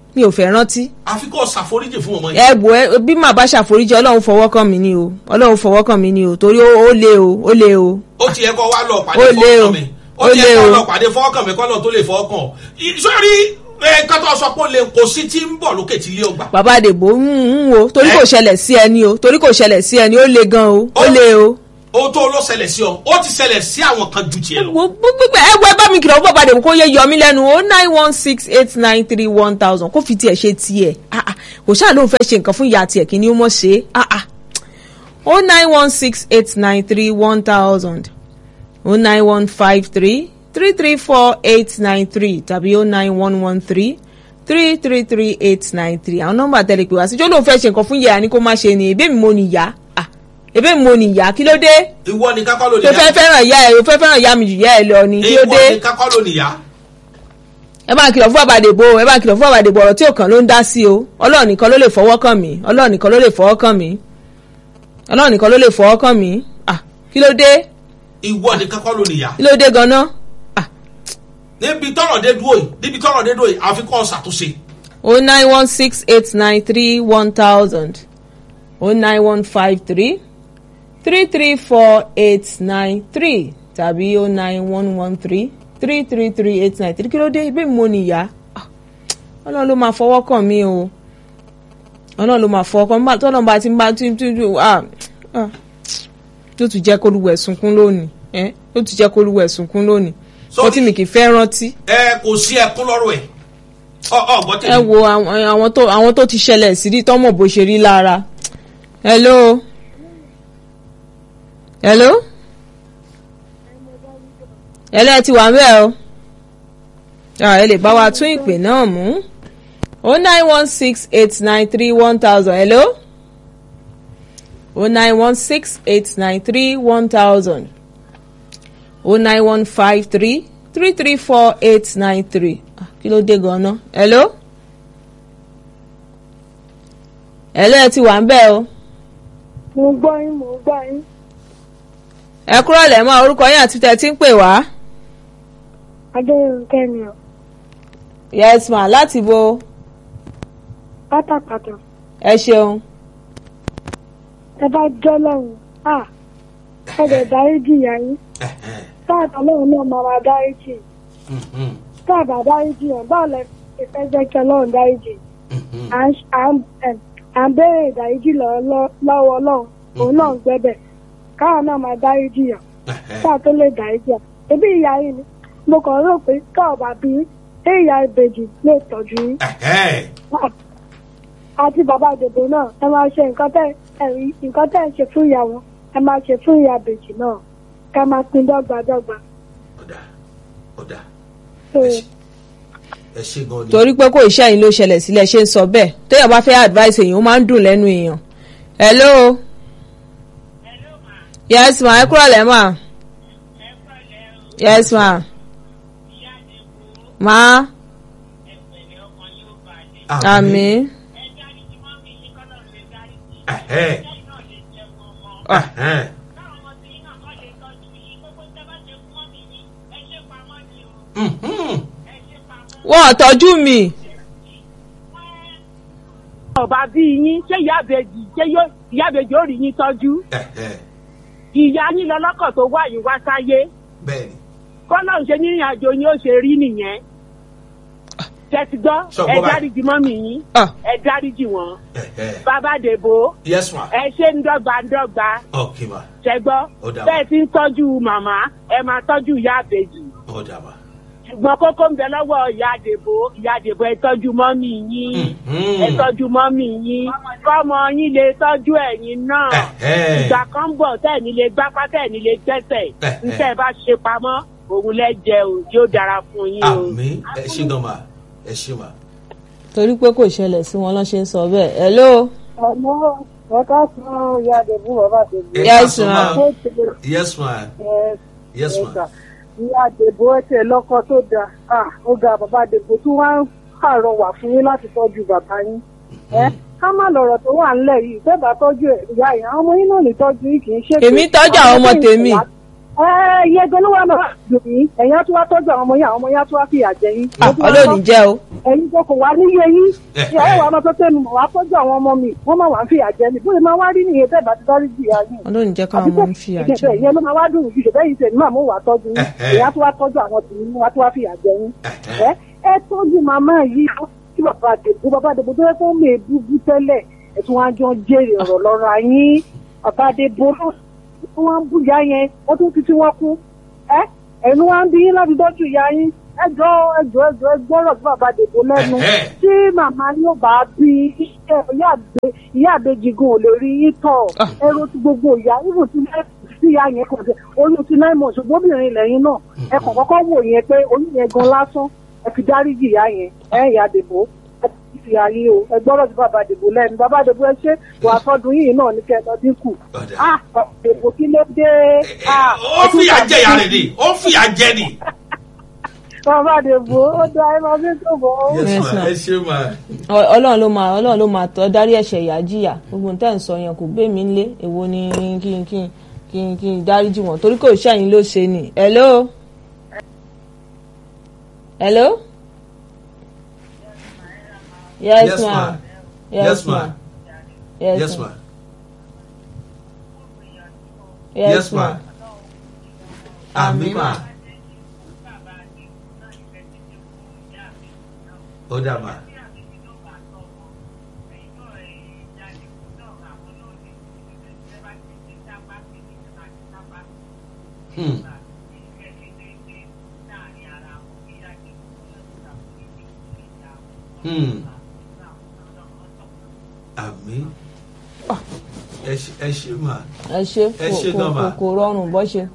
mi ò fẹ́ rántí àfi kó ṣàforíjì fún ọmọ yìí. ẹ wò ẹ bí màá bá ṣàforíjì ọlọ́run fọwọ́ kàn mí ni o ọlọ́run fọwọ́ kàn mí ni o torí ó ó lé o ó lé o ó ti yẹ kó wá lọ pàdé Ó lé o. fọwọ́kàn mi ó Ó ti lé yẹ kó o. lọ pàdé fọwọ́kàn mi kọ́lọ̀ tó lè fọwọ́kàn sórí nǹkan tó sọ pé ó lè kò sí tí ń bọ̀ lókè tí ilé ọgbà. bàbá àdèbò ń ń wo torí Ẹ? kò ṣẹlẹ̀ sí ẹni o torí kò ṣẹlẹ̀ sí ẹni ó le gan o ó Ó- le o. ohun tó ló ṣẹlẹ̀ sí ọ ó ti ṣẹlẹ̀ sí àwọn kan ju tiẹ̀ lọ. wo gbígbẹ ẹ wo ẹ bá mi kìlọ̀ fún bàbá àdèbò kó yẹ yọ mí lẹ́nu o nine one six eight nine three one thousand kó fi tiẹ̀ ṣe tiẹ̀ ah ah kò ṣáà lóun fẹ́ ṣe nǹkan fún ìyá tiẹ̀ kí ni ó mọ̀ ṣe é ah ah o nine one six eight nine three one thousand o nine one five three three three four eight nine three tàbí o nine one one three three three three eight nine three àwọn nọ́mbà tẹlẹ pé wá sí jọlọ fẹ́ ṣe nǹkan fún yàrá ni kó má ṣe ni ebí mi mo nìyá ah ebí mi mo nìyá kí ló dé ìwọ ni kákọ́ ló tó fẹ́ nìyá fẹ́ràn ìyá ẹ̀ o fẹ́ fẹ́ràn ìyá mi jù ìyá ẹ̀ lọ ni kí ló ìwọ dé ni kákọ́ ló nìyá. ẹ bá ń kìlọ̀ fún àbàdèbò ẹ bá ń kìlọ̀ fún àbàdèbò ọ̀rọ̀ tí ò kàn ló ń dá sí o ọlọ́run nìkan ló lè fọwọ́ kàn mí ọlọ́run nìkan ló lè fọwọ́ kàn mí ọlọ́run nìkan ló lè fọwọ́ kàn mí ah kí ló dé ìwọ ni kákọ́ ló nìyá. kí ló dé gan-an ah níbi tọ́rọ̀ dé dúró yìí níbi tọ́rọ̀ dé dúró yìí àfi kọ́ ṣàtúnṣe. o nine one six eight nine three one thousand o nine one five three three three four eight nine three tàbí o nine one one three three three three eight nine three kí ló dé ibi mo nìyá Ah, ọlọ́run ló máa fọwọ́ kàn mí o ọlọ́run ló máa fọwọ́ kàn mí tọ́lọ́run bá ti ń bá tí tí tí ah ah tó tún jẹ́ kólúwẹ̀ sunkún lónìí ẹ́ tó tún jẹ́ kólúwẹ̀ sunkún lónìí So- mo tí mi kì í fẹ́ rántí ẹ kò sí ẹkún lọ́rọ̀ ẹ̀ ọ ọ gbọ́ ẹ tèmi. wo àwọn àwọn tó àwọn tó ti ṣẹlẹ̀ sí rí tọ́mọ̀ bó ṣe rí lára hello hello hello ẹ ti wà ń bẹ̀ o Ah, ẹ lè bá wa tún ìpè náà mú o nine one six eight nine three one thousand hello o nine one six eight nine three one thousand o nine one five three three three four eight nine three kí ló dé gan-an hello hello ẹ ti wà ń bẹ̀ o mo gbọ́ yín mo gbọ́ yín ẹ kúrò lẹ́mọ́ orúkọ yín àti tẹ̀ tí ń pè wá adéyínká ni ọ yes ma láti bo pátápátá ẹ ṣeun ẹ bá jọ́ lọ́hùn à ẹ lè dáríjì ìyá yín táàtà lọ́hùn náà máa máa dáríjì táàbà dáríjì yẹn báwo lẹ ṣe fẹ́ jẹ́ kí ọlọ́run dáríjì à ń à ń ẹ̀, à ń béèrè ìdáríjì lọ́wọ́ lọ́wọ́ ọlọ́run òun náà ń gbẹ́bẹ̀ káwọn náà máa dáríjì yẹn táà tó lè dáríjì yẹn ebi ìyá yín ni mo kàn rò pé káwọn bá bí ṣé ìyá ìbejì lè tọ́jú yín àti bàbá àdèbò náà ẹ máa ṣe nǹkan tẹ ẹ nǹkan tẹ ń ṣe fún ìyá wọn ẹ máa ṣe fún ìyá bèjì náà ká máa pín dọ́gbadọ́gba. ọ̀dà ọ̀dà So, ẹ ṣe gan ni. torí pé kò iṣẹ́ yín ló ṣẹlẹ̀ sílẹ̀ ṣe ń sọ bẹ́ẹ̀ téèyàn bá fẹ́ advice èèyàn ó máa ń dùn lẹ́nu èèyàn hello yes ma ẹ kúrò lẹ́mọ̀ yes ma ma àmín Ẹ̀hẹ́. Ẹ̀hẹ́. Mhm. wọ́n ò tọ́jú mi ọba bí yín ṣé ìyá àbèjì ṣé yóò- ìyá àbèjì ó rí yín tọ́jú Ẹ̀hẹ́. ìyá yín lọ́lọ́kọ̀ tó wà yín wá sáyé bẹ́ẹ̀ni kọ́lọ́run ṣe ní ìrìn àjò yín ó ṣe rí nìyẹn tẹ́tí gbọ́ Sọ ẹ gbọ́ báyìí. dáríjì mọ́mì yín Ah, ẹ dáríjì wọn Ẹ̀hẹ́. bàbá dèbò yes ma ẹ ṣe ń dọ́gba ń dọ́gba ok ma ṣẹgbọ́ Ó dà wá. bẹ́ẹ̀ ti ń tọ́jú màmá ẹ máa tọ́jú ìyá àbèjì ọ̀dà ma. ṣùgbọ́n kókó ń bẹ lọ́wọ́ ìyá àdèbò ìyá àdèbò ẹ tọ́jú mọ́mì yín Mhm. ẹ tọ́jú mọ́mì yín kọ́mọ yín lè tọ́jú ẹ̀yin náà Ẹ̀hẹ́. ìgbà kan ń bọ̀ tẹ́ẹ̀ni lè gbápá tẹ́ẹ̀ni lè gbẹ́sẹ̀ Ẹ̀hẹ́. níṣẹ́ ẹ bá ṣe pamọ́ òun lẹ́jẹ̀ o yóò dára fún yín o. àmín ẹ ṣe gan ma ẹ ṣe ma. torí pé kò ṣẹlẹ̀ sí wọn lọ́ ṣe ń sọ bẹ́ẹ̀ hello ọmọ ọ̀ká fún ìyá àdèbò bàbá àdèbò. Ẹ Yes, káàsán ma. ó ti lè yes ma yes ma. ẹ̀ka ìyá àdèbò ẹ̀tẹ̀ lọ́kọ tó da Ah, ó ga bàbá àdèbò tí wọ́n á pàrọwà fún yín láti tọ́jú bàbá yín. ẹ ká má lọ̀rọ̀ tó wà ńlẹ̀ yìí fẹ́ bá tọ́jú ẹ̀ ìyá yìí àwọn ọmọ yín náà lè tọ́jú yìí kì í ṣe pé Èmi tọ́jú àwọn ọmọ tèmi. iye gan ló wà máa dùn yín ẹ̀yin á tún wá tọ́jú àwọn ọmọ yín àwọn ọmọ yín á tún wá fìyà jẹ yín. Ah, ọlọ́ọ̀ni jẹ́ o ẹ̀yin tó kò wá níyé yín ìyàwó wa máa tó tẹnu mọ̀ wá tọ́jú àwọn ọmọ mi wọ́n máa wà ń fìyà jẹ mi bóyá máa wá rí nìyẹn tẹ́ẹ̀ bá ti dárí jì yá yín. ọlọ́ọ̀ni jẹ́ káwọn ọmọ ń fi àjẹ ìjẹ̀bẹ̀ ìyẹn ló máa wá dùn jù ṣùgbọ́n ìṣẹ̀ nígbà mú wà tọ́jú yín Ẹ̀hẹ́. èyí á tún wá tọ́jú àwọn tìmí mú wá tún wá fìyà jẹ yín. Ẹ̀hẹ́. ẹ ẹ tọ́jú màmá yìí kí bàbá àdèbò bàbá àdèbò tó yẹ kó mè búbú tẹ́lẹ̀ ẹ̀ tún wá jọ jèrè ọ̀rọ̀ lọ́ra yín bàbá àdèbò wọn ń búyà yẹn wọ́n tún fi tí wọ́n kú ẹ ẹnu wa ń bí yín láti dọ́jú ìyá yín ẹjọ́ ẹjọ́ ẹjọ́ ẹgbọ́rọ̀ tí bàbá àdèbò lẹ́nu Ẹ̀hẹ́. tí màmá yóò bá bí iṣẹ́ ìyá àgbẹ̀ ìyá àbejì gan ò lè rí yín tọ̀ Ah. ẹrú ti gbogbo ìyá ibù tí tí ìyá yẹn kàn sí oyún ti náà mọ̀ ṣùgbọ́n obìnrin lẹ́yìn náà ẹ kàn kọ́kọ́ wò yẹn pé oyún yẹn gan lásán ẹ fi dáríjì ìyá yẹn ẹ ìyá àdèbò ẹ ti fi ayé o ẹ gbọ́dọ̀ sí bàbá àdèbò lẹ́nu bàbá àdèbò ẹ ṣe wà sọdún yìí náà ní kẹ́ ẹ lọ dínkù Ọ̀dà. ah àdèbò kí ló dé ah ó fìyà jẹ ìyá rẹ̀ ni ó fìyà jẹ ni. bàbá àdèbò ó dá ẹ máa fi tó bọ̀ ọ́. Yes, Yes, ma. ma. ẹ ṣe mà. Ọ- ọlọ́run ló máa ọlọ́run ló máa tọ́ dárí ẹ̀ṣẹ̀ ìyá jìyà gbogbo nǹkan tẹ́ ń sọ yẹn kò gbé mi lé èwo ni kí n kí n kí n kí n dáríjì wọ́n torí kò ṣẹ́yìn ló ṣe ni hello hello yes, Yes, ma ma. yes, Yes, ma ma. yes, Yes, ma ma. yes, Yes, ma ma. Àmì mà. Ó dà mà. Hmm. Hmm. Àmì. Ẹ ṣe ẹ ṣe mà. ẹ ṣe Ẹ ṣe kò gan, kò ma. kò rọrùn bọ́ ṣe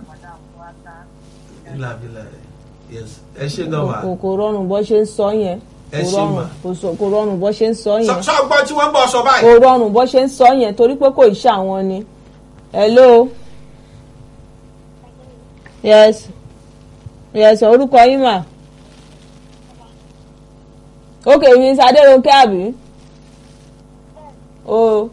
Bílà bílà yes ẹ ṣe gan mà. kò kò rọrùn bọ́ ṣe ń sọ yẹn Ẹ kò ṣe rọrùn mà. kò sọ- kò rọrùn bọ́ ṣe ń sọ yẹn. Sọ sọ gbọ́ tí wọ́n bọ̀ sọ báyìí. kò rọrùn bó ṣe ń sọ yẹn torí pé kò ṣe àwọn ni hello yes yes orúkọ yín mà ok miss adérónkẹ́ àbí o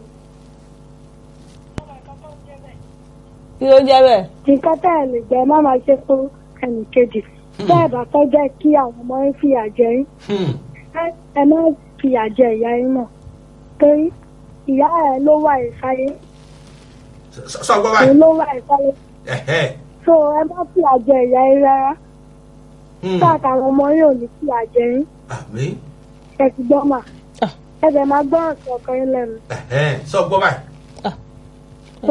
kí ló ń jẹ́ bẹ́ẹ̀ nǹkan tẹ́ ẹ lè jẹ́ má máa ṣe fún ẹnì kejì tẹ́ ẹ bá fẹ́ jẹ́ kí àwọn ọmọ yín fìyà jẹ yín Hmm. ẹ- ẹ má fìyà jẹ ìyá yín náà torí ìyá ẹ ló wà ìsáyé Sọ sọ gbọ́ òun báyìí. ló wà ìsáyé Ẹ̀hẹ́. so ẹ má fìyà jẹ ìyá yín rárá Hmm. káàkiri àwọn ọmọ yín ò ní fìyà jẹ yín Àmì. ẹ ti gbọ́ mà Ah. ẹ bẹ̀ máa gbọ́ ọ̀sẹ̀ ọkàn yín lẹ́nu Ẹ̀hẹ́. Sọ gbọ́ báyìí. so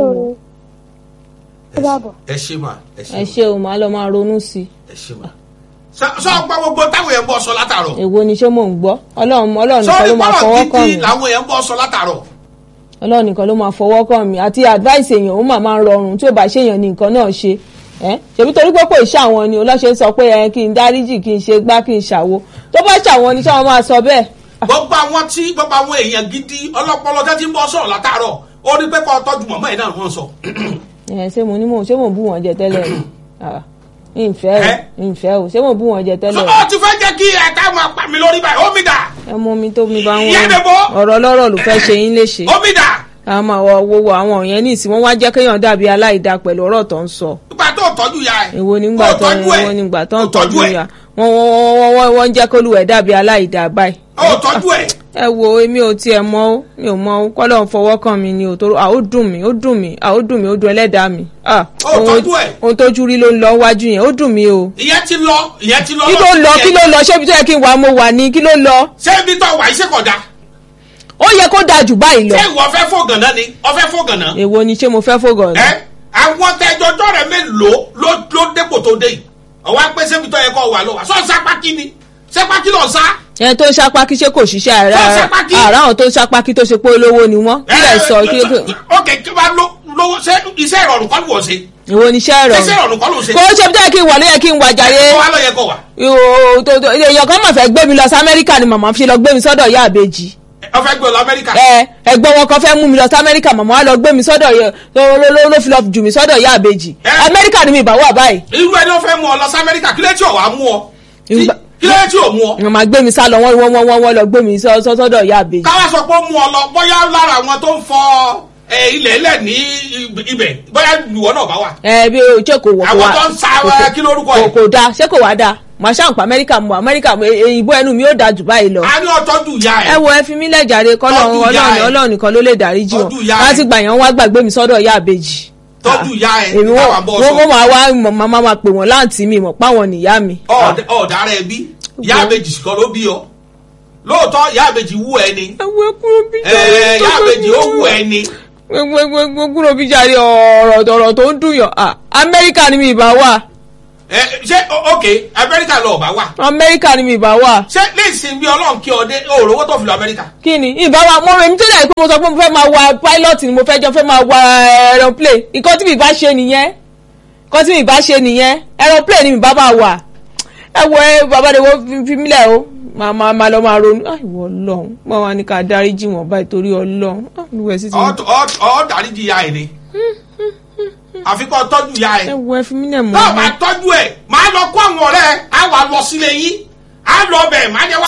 Ẹ Ó dàbọ̀. ṣe- Ẹ ṣe mà. Ẹ ṣe ẹ mà. ṣe o máa lọ máa ronú sí i Ẹ ṣe mà. Sọ sọ gbọ́ gbogbo táwọn èèyàn bọ̀ sọ látàrọ̀. èwo ni ṣé mò ń gbọ́ ọlọ́run ọlọ́run Sọ nìkan ní ló máa fọwọ́ bọ́lọ̀ kàn gidi mí. làwọn èèyàn bọ̀ sọ látàrọ̀. ọlọ́run nìkan ló máa fọwọ́ kàn mí àti advice èèyàn ó mà máa ń rọrùn tí ó bá ṣèyàn ní nǹkan náà ṣe ẹ́ ṣèbí torí pé kò ṣe àwọn ni ọlọ́ṣẹ́ sọ pé ẹ kí n dáríjì kí n ṣe gbá kí n ṣàwo tó bá ṣàwọn ni ṣáwọn máa sọ bẹ́ẹ̀. Gbogbo àwọn tí gbogbo àwọn èèyàn gidi ọlọ́pọlọ tẹ́ ti ń bọ̀ sọ̀rọ̀ látàrọ̀. Ó rí pé kọ́ tọ́jú mọ̀mọ́ ẹ̀ náà wọ́n sọ. ẹ ṣé mo ní mò ṣé mò ń bú wọn jẹ tẹ́lẹ̀ ni Ah, ìfẹ́ Ẹ́? o ìfẹ́ o ṣé mò ń bú wọn jẹ Sọ tẹ́lẹ̀ ọ ti fẹ́ jẹ́ kí ẹ̀ka máa pa mi lórí báyìí. Omi dà. ẹ mú mi tó mi bá Ìyá wọn Dèbò. ọ̀rọ̀ ọlọ́rọ̀ ló fẹ́ ṣe yín léṣe Omi dà. àmọ́ àwọn wo àwọn yẹn ní ìsìn wọn wá jẹ́ kéèyàn dàbí aláìda pẹ̀lú ọ̀rọ̀ tó ń sọ Nígbà tó tọ́jú ya ẹ̀. èwo nígbà tó tọ́jú ẹ̀. èwo nígbà tó ń Ó tọ́jú tọ́jú ẹ̀. ya wọ́n wọ́n wọ́n wọ́n wọ́n ń jẹ́ kólúwẹ̀ dàbí aláìda báyìí. Ó tọ́jú ẹ̀. ẹ wo èmi ò tiẹ̀ mọ̀ ó mi ò mọ̀ ó kọ́lọ́ ń fọwọ́ kàn mí ni ò tó à ó dùn mí ó dùn mí à ó dùn mí ó dùn ẹlẹ́dàá mi. Ah, Ó ohun- tọ́jú ẹ̀. ohun tójú rí ló ń lọ wájú yẹn ó dùn mí o. Ìyẹn ti lọ. Ìyẹn ti lọ. kí ló lọ kí ló lọ ṣé ibi tó yẹ kí n wà mo wà ní kí ló lọ. Ṣé ibi tó wà iṣẹ́ kọ̀dá? ó yẹ kó dáa jù báyìí lọ. Ṣé ìwọ fẹ́ fògànná ni? Ọ fẹ́ fògànná? èwo ni ṣé mo fẹ́ fògàn ni. ẹ àwọn tẹjọjọ rẹ mélòó ló ló dépò tó dé yìí ọwọ apẹ sẹbi tó yẹ kó wà ló wà sọ sápákí ni sápákí lọ sá. ẹ tó ń ṣapákí ṣé kò ṣiṣẹ́ Tó ń ara ṣapákí. ara àwọn tó ń ṣapákí tó ṣe pé olówó ni wọ́n kí lè sọ kí ok kí wàá ló lówó ṣé iṣẹ́ ìrọ̀rùn kọ́ ló wọ̀ ṣe èwo ni iṣẹ́ rẹ̀ iṣẹ́ ìrọ̀rùn kọ́ ló ṣe kò ṣe bí tó yẹ kí n wà ló yẹ kí n wà jàre kó wàá lọ yẹ kó wà Ìwò- tó- tó- èèyàn kan mà fẹ́ gbé mi lọ sí Amẹ́ríkà ni màmá fi lọ gbé mi sọ́dọ̀ ìyá àbèjì ọ fẹ́ gbé ọ lọ Amẹ́ríkà ẹ ẹ̀gbọ́n wọn kan fẹ́ mú mi lọ sí Amẹ́ríkà màmá wa lọ gbé mi sọ́dọ̀ yẹ ló ló- ló fi lọ jù mí sọ́dọ̀ ìyá àbèjì Ẹ. Amẹ́ríkà ni mi ìbá wà báyìí irú ẹni ó fẹ́ mú ọ lọ sí Amẹ́ríkà kí ló tí ò wá mú ọ Tí- Ìgbà- kí ló tí ò mú ọ màmá gbé mi sá lọ wọ́n wọ́n wọ́n wọ́n lọ gbé mi sọ́- sọ́- sọ́dọ̀ ìyá àbèjì káwá sọ pé ó mú ọ lọ bóyá lára àwọn tó ń fọ ẹ ẹ, ilẹ̀ ẹlẹ̀ ní ib- ibẹ̀ bóyá ìwọ náà bá wà. ẹ bí o ṣé kò wọ kò Àwọn wá tó ń sa kò- wa, kò- kí lórúkọ kò ẹ̀? kò da ṣé kò wá da màá ṣàǹpà amẹ́ríkà mu amẹ́ríkà mu èyìnbó ẹnu mi ó da jù báyìí lọ. a ní ọtọ́jú ìyá ẹ ẹ̀. wo ẹ fi mí lẹ́jàre kọ́lọ́run Tọ́jú ìyá ọlọ́run ẹ̀. ọlọ́run nìkan ló lè dáríjì wọn Tọ́jú ìyá ẹ̀. láti gbà yẹn wá gbàgbé mi sọ́dọ̀ ìyá àbèjì. tọ́jú ìyá ẹ̀ èmi ní káwá bọ́ wọ́n sọ. wọ́n máa wá mọ̀- máa máa pè wọ́n láǹtí mi mọ̀ páwọn nìyá mi. Ọ̀d- ọ̀dà rẹ̀ bí ìyá àbèjì kan ló bí ọ lóòótọ́ ìyá àbèjì wú ẹ ni ẹ wo kúrò bí ẹ ìyá àbèjì ó wú ẹ ni gbogbo kúrò bí jáde ọ̀rọ̀ ọ̀rọ̀ tó ń dùn yàn Ah, amẹ́ríkà ni mi ìbá wà ẹ ṣé o- ok amẹ́ríkà lọ ọ̀bá wà amẹ́ríkà ni mi ìbá wà ṣé léèsì bí ọlọ́run kí ọ dé òòrówó tó fi lọ amẹ́ríkà kí ni ìbá wa mo rẹ̀ mi tó dà pé mo sọ pé mo fẹ́ máa wa pilot ni mo fẹ́ jọ fẹ́ máa wa aeroplane nǹkan tí mi bá ṣe nìyẹn nǹkan tí mi bá ṣe nìyẹn aeroplane ni mi bá bá wà ẹ wo ẹ bàbá de wo fi- fi mílẹ̀ o máa máa máa lọ máa ronú ah ìwọ ọlọ́run mo wà ní ká dáríjì wọ́n báyìí torí ọlọ́run ah olúwẹ̀ sí ti Ọ- ọ- ọ dáríjì ìyá ẹ̀ ni àfikọ́ tọ́jú ìyá ẹ̀ ẹ wo ẹ fi mílẹ̀ mọ́ náà máa tọ́jú ẹ̀ máa lọ kó àwọn ọ̀rẹ́ ẹ̀ á wà lọ sílé yín á lọ bẹ̀ máa jẹ́ wá